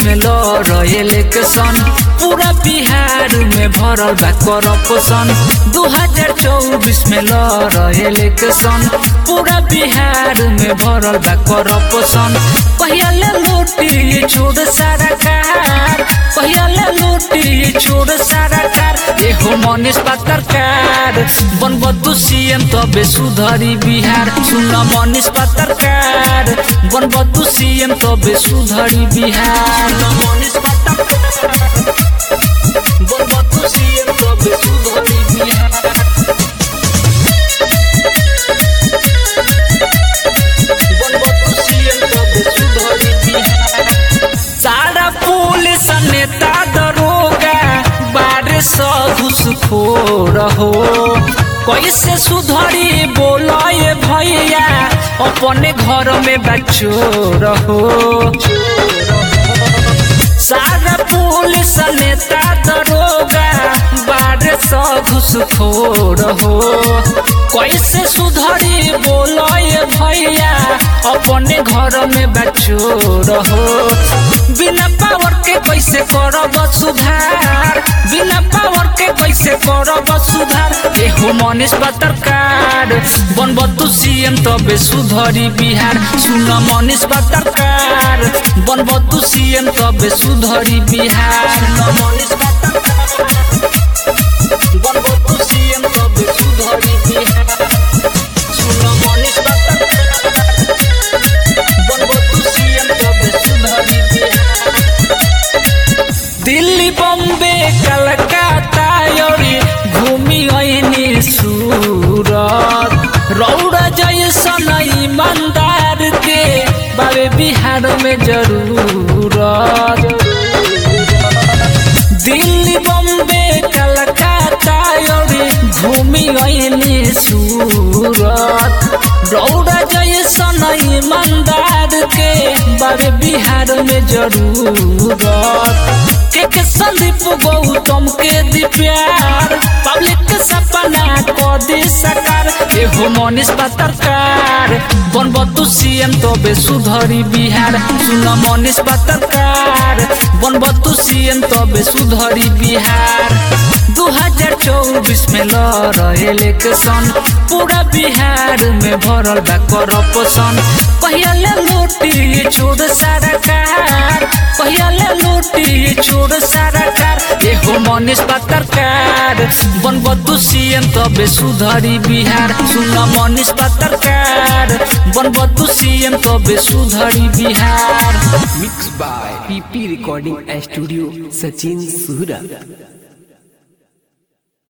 में लड़ इलेक्शन पूरा बिहार में भरल बा करप्शन दू हजार चौबीस में लड़ इलेक्शन पूरा बिहार में भरल बा करप्शन पहिया ले लूटी छोड़ सारा कार पहिया ले लूटी छोड़ सारा कार एहो मनीष पत्रकार बनबदु सीएम तबे सुधरी बिहार सुन मनीष पत्रकार बनबदु सीएम तबे सुधरी बिहार मनीष पत्रकार बनबदु सीएम तबे सुधरी बिहार बनबदु सीएम तबे सुधरी बिहार सारा पुलिस नेता दरोगा बारे सब घुसखोर हो कैसे सुधरी बोलाए भैया अपने घर में बच्चों रहो सारा पुलिस नेता दरोगा बारे सब घुसखोर हो कैसे सुधरी बोलाए भैया अपने घर में बच्चों रहो बिना पावर के कैसे करब सुधार बिना पावर के कैसे करब सुधार एहो मनीष पत्रकार बनब तू सीएम तबे सुधरी बिहार सुन मनीष पत्रकार बनब तू सीएम तबे सुधरी बिहार मनीष पत्रकार बनब तू सीएम तबे सुधरी बिहार सुन मनीष पत्रकार बनब तू सीएम तबे सुधरी बिहार दिल्ली बम्बे कलकत्ता योरी घूमी ऐनी सूरत रौड़ा जैसन ईमानदार के बाबे बिहार में जरूरत दिल्ली बम्बे कलकत्ता योरी घूमी ऐनी सूरत रौड़ा जैसन ईमानदार के बाबे बिहार में जरूरत के के संदीप गौतम के दी प्यार पब्लिक के सपना को दी सकार एहो मनीष पत्रकार बनब तू सीएम तबे सुधरी बिहार सुन मनीष पत्रकार बनब तू सीएम तबे सुधरी बिहार दू हजार चौबीस में लड़ इलेक्शन पूरा बिहार में भरल बा करप्शन पहिया ले लूटी छोड़ सारा कार पहिया ले लूटी छोड़ सारा कार एहो मनीष पत्रकार बनब तू सीएम तबे सुधरी बिहार सुन मनीष पत्रकार बनब तू सीएम तबे सुधरी Bihar mix by PP recording studio Sachin Suhra